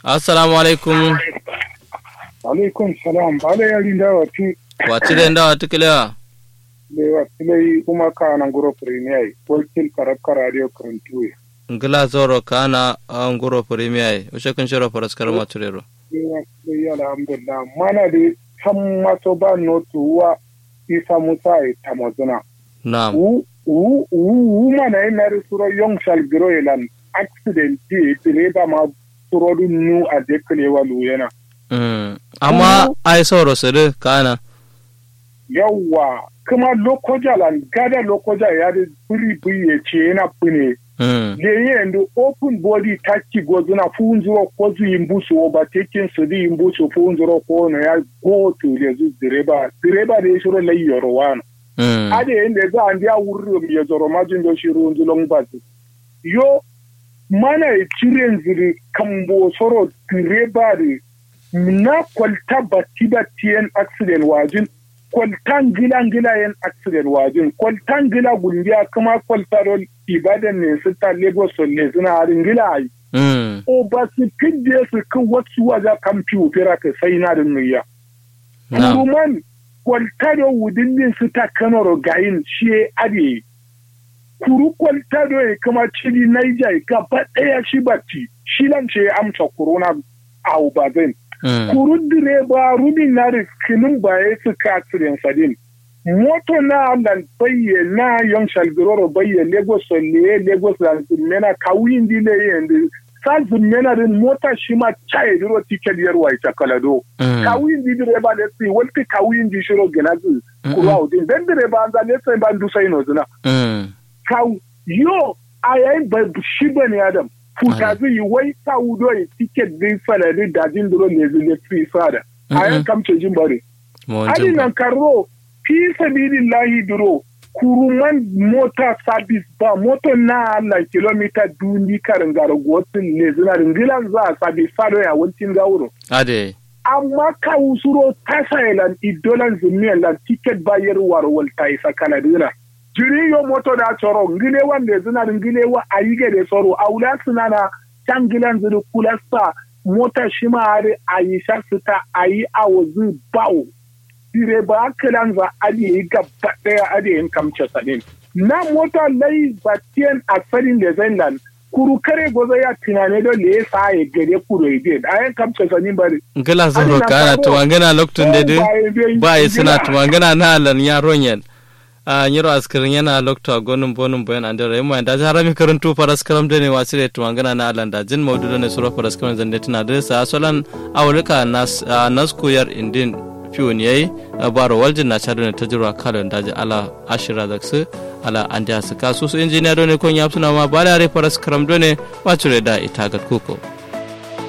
assalamu alaikum alaikum salam bala yari da wati wati da ndawa tukilewa da wati lai kuma ka nan guro premier wakil karabka radio karantu ngila zoro kana an guro premier ushe kun shiro faras karma turero da wati lai alhamdulillah mana da san maso ba notu wa isa musa e tamozuna na'am wu wu wu mana ina da suro yong shal biro elan accident ti direba ma suro du nu a deklewa luyena Mm. amma ai sauro sirri kana yawwa kuma lokoja lan gada lokoja ya da buri buri ya ce yana fune Mm. lenye ndo open body taki gozuna funzuro kozu imbusu overtaking su di imbusu funzuro ko no ya go to lezu direba direba da shiro lai yoro wano Mm. ade yende za andi a wurro mi ya zoro majin do shiru nzulong bazu yo mana e chiren ziri kambo soro direba de na kwalta bati batiyen accident wajin kwaltan gila gila yen accident wajin kwaltan gila gundiya kuma kwalta do ibadan ne su ta lagos ne suna harin gila ai Mm. o ba su kidde su kan wasu waja kamfiyotera ka sai na da nuya na'am kuruman kwaltado wudin su ta kanoro gayin shi ade kuru kwaltado ya kama cili naija ya gaba ɗaya shi batti shi nan ce ya amsa corona a ubazin Mm. kuru direba rubin na da kinin baya su kasirin sadin moto na lan bayye na yon shalgiroro bayye lagos ne lagos lan mena kawin dile yende sa mena din mota shi ma chaye diro ticket yarwa ita kalado Mm. kawin di direba ne si walti kawin di shiro genazi kurwa udin den direba an zane sai ban du sai no zina Mm. kaw yo ayayin ba shi bane adam futa zai yi wai ta wudo yi ticket din fara di dajin duro ne zai fi fara ayan kamce jin bare Mo ali jin ba. nan karro fi sabilillahi duro kuruman mota service ba moto na na kilomita duni karin garagotin ne zina ringilan za a sabi fado ya wancin gauro ade amma ka usuro tasailan idolan zumiyan lan ticket bayar warwal ta isa kanadina jiri yo moto da tsoro ngile wande zina ngile wa ayige de tsoro aula suna na tangilan zuru kulasta mota shima are ayisha sita ayi awozu bawo dire ba kilan za ali yi gaba daya ade yin kamce sanin na mota lai batiyan asarin da zailan kuru kare gozo ya tunane don le ya sa ya gare kuro ide ayan kamce sanin bari ngila zoro na kana karo. tuwangana loktun dede Ba ba yi suna gila. tuwangana na alan yaron yan a nyiro askirin yana lokta gonum bonum boyan andara yamma da harami karantu faras karam dene wasire tuwangana na alan da jin maudu ne suro faras karam zande tana da sa solan awulika nas a, nas kuyar indin fiyon yayi a baro waljin na chado ne tajirwa kalon daji ala ashira zaksu ala andi hasu kasu su injiniya done kon yapsuna ma bala re faras karam done wacure da itagat kuko